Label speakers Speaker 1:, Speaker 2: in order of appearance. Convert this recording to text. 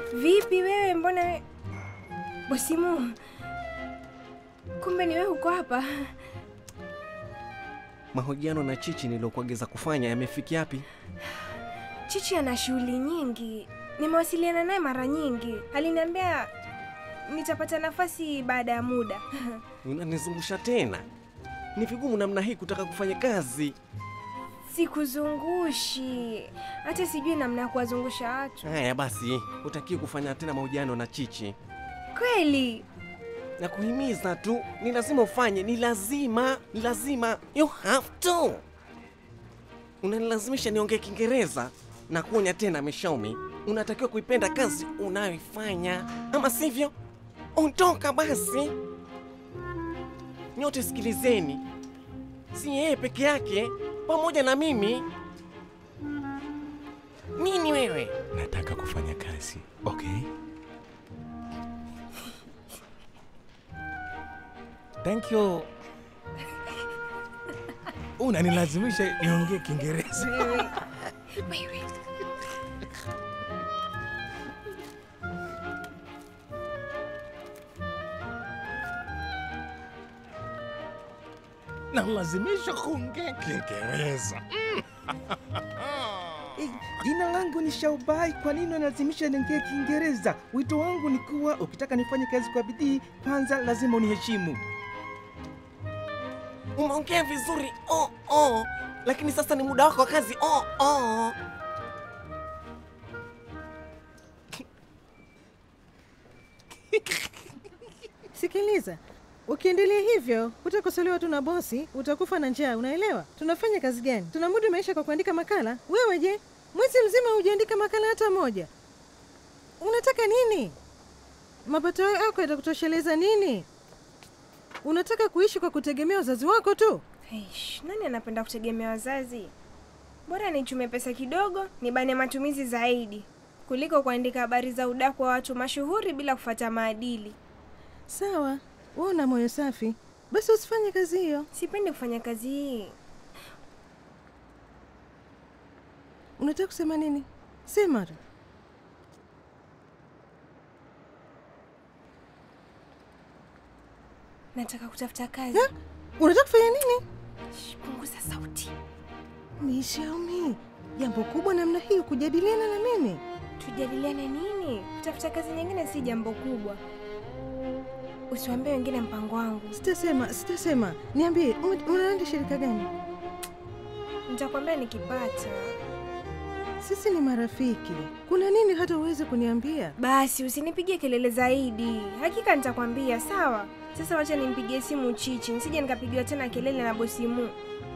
Speaker 1: Vipi wewe, mbona we... Bosimu, kumbe ni wewe uko hapa?
Speaker 2: Mahojiano na Chichi niliyokuagiza kufanya yamefikia yapi?
Speaker 1: Chichi ana shughuli nyingi, nimewasiliana naye mara nyingi. Aliniambia nitapata nafasi baada ya muda.
Speaker 2: Unanizungusha tena? Ni vigumu namna hii kutaka kufanya kazi.
Speaker 1: Sikuzungushi, hata sijui namna ya kuwazungusha watu.
Speaker 2: Haya basi, hutakiwi kufanya tena mahojiano na Chichi.
Speaker 1: Kweli
Speaker 2: Na kuhimiza tu, ni lazima ufanye, ni lazima, ni lazima. You have to. Unanilazimisha niongee Kiingereza na kuonya tena Mishomi, unatakiwa kuipenda kazi unayoifanya, ama sivyo ondoka basi. Nyote sikilizeni, si yeye peke yake, pamoja na mimi. Nini wewe?
Speaker 3: Nataka kufanya kazi, okay? Thank you. Unanilazimisha niongee Kiingereza.
Speaker 1: wewe.
Speaker 3: Nalazimisha kuongea Kiingereza.
Speaker 4: Eh, Jina langu ni Shaubai. Kwa nini unalazimisha niongee Kiingereza? Wito wangu ni kuwa ukitaka nifanye kazi kwa bidii, kwanza lazima uniheshimu.
Speaker 2: Umeongea vizuri oh, oh. Lakini sasa ni muda wako wa kazi oh, oh.
Speaker 5: Sikiliza, ukiendelea hivyo utakosolewa tu na bosi, utakufa na njaa. Unaelewa? Tunafanya kazi gani? Tunamudu maisha kwa kuandika makala. Wewe je, mwezi mzima hujaandika makala hata moja? Unataka nini? Mapato yako yatakutosheleza nini? Unataka kuishi kwa kutegemea wazazi wako tu?
Speaker 1: Eish, nani anapenda kutegemea wazazi? Bora nichume pesa kidogo nibane matumizi zaidi kuliko kuandika habari za udaku wa watu mashuhuri bila kufuata maadili.
Speaker 5: Sawa, wewe una moyo safi, basi usifanye kazi hiyo.
Speaker 1: Sipendi kufanya kazi hii.
Speaker 5: Unataka kusema nini? Sema tu.
Speaker 1: Nataka kutafuta kazi.
Speaker 5: Ha? Unataka kufanya nini?
Speaker 1: Shh, Punguza sauti.
Speaker 5: Mishaumi, jambo kubwa namna hiyo kujadiliana na mimi?
Speaker 1: Tujadiliane nini? Kutafuta kazi nyingine si jambo kubwa. Usiwaambie wengine mpango wangu.
Speaker 5: Sitasema, sitasema. Niambie, ume- unaenda shirika gani?
Speaker 1: Nitakwambia nikipata.
Speaker 5: Sisi ni marafiki, kuna nini hata uweze kuniambia?
Speaker 1: Basi usinipigie kelele zaidi. Hakika nitakwambia, sawa? Sasa wacha nimpigie simu Chichi, nisije nikapigiwa tena kelele na bosi Mu.